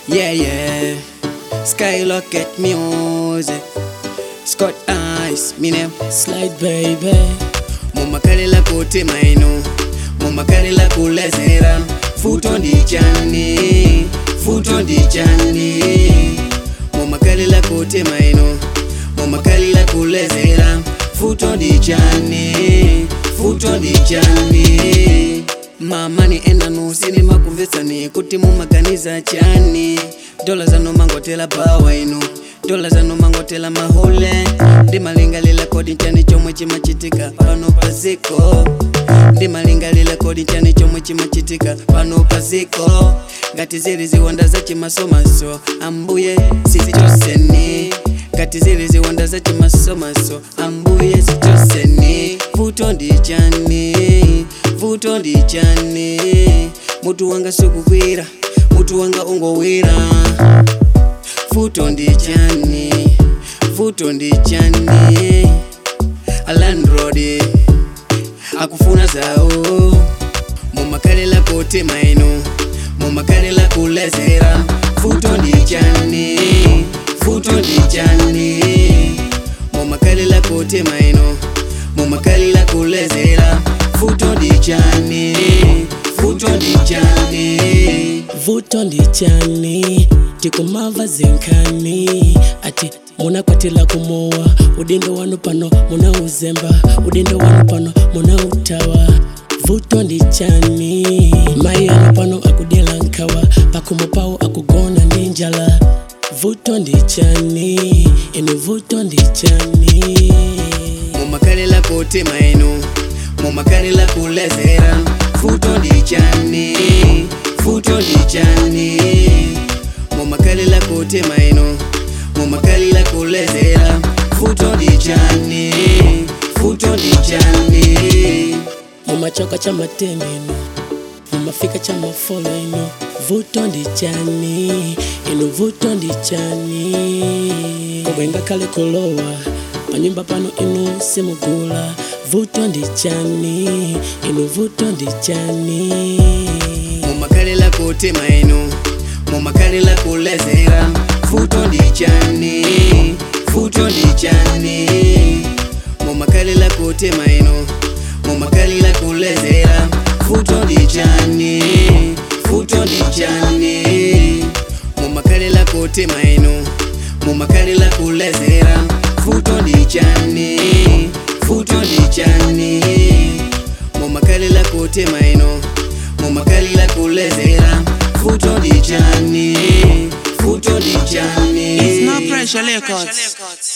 Yeah, yeah. Skyrocket music. Scott Eyes, me name. Slide baby mumakalila kuti maino mumakalila kulezera futo ndi chani futo ndi chani mumakalila kuti maino mumakalila kulezera futo ndi chani futo ndi chani mamani enanu sini makumvetsani kuti mumaganiza chani dola zanu mangotela bawa inu dola zanu mangotela mahule ndimalingalila kodi chani chomwe chimachitika pano paziko ndimalingalila kodi chani chomwe chimachitika pano paziko ngati zili ziwonda za chimasomaso ambuye sizichoseni ngati zili ziwonda za chimasomaso ambuye sichoseni vuto ndi chani vuto ndi chani mutu wanga sukugwira mutu wanga ungowira vuto ndi chani vuto ndi chani alandrodi akufuna zawo mumakalila kuti maino mumakalila kulezera vuto ndi chani vuto ndi chani mumakalila kuti maino mumakalila kulezera vuto ndi chani vuto ndi chani vuto ndi chani tikumava zinkani ati munakwatila kumowa udindo wanu pano munauzemba udindo wanu pano munautawa vuto ndi chani mai anu pano akudela nkawa pakumo pawo akugona ndi njala vuto ndi chani ene vuto ndi chani mumakalila kuti maino mumakalila kulezera vuto ndi chani vuto ndi chani mumakalila kuti maino mumakalila kulezera vuto ndi chani vuto ndi chani mumachoka cha mateneno mumafika cha mafolo ino vuto ndi chani ino vuto ndi chani kobwenga kale kulowa panyumba pano inu simugula vuto ndi chani ino vuto ndi chani mumakalila kuti maino mumakalila kulezera vuto ndi chani vuto ndi chani mumakalila kuti maino mumakalila kulezera vuto ndi chani vuto ndi chani mumakalila kuti maino mumakalila kulezera vuto ndi chani vuto ndi chani mumakalila kuti maino mumakalila kulezera vuto ndi chani vuto ndi chani It's no pressure, Records.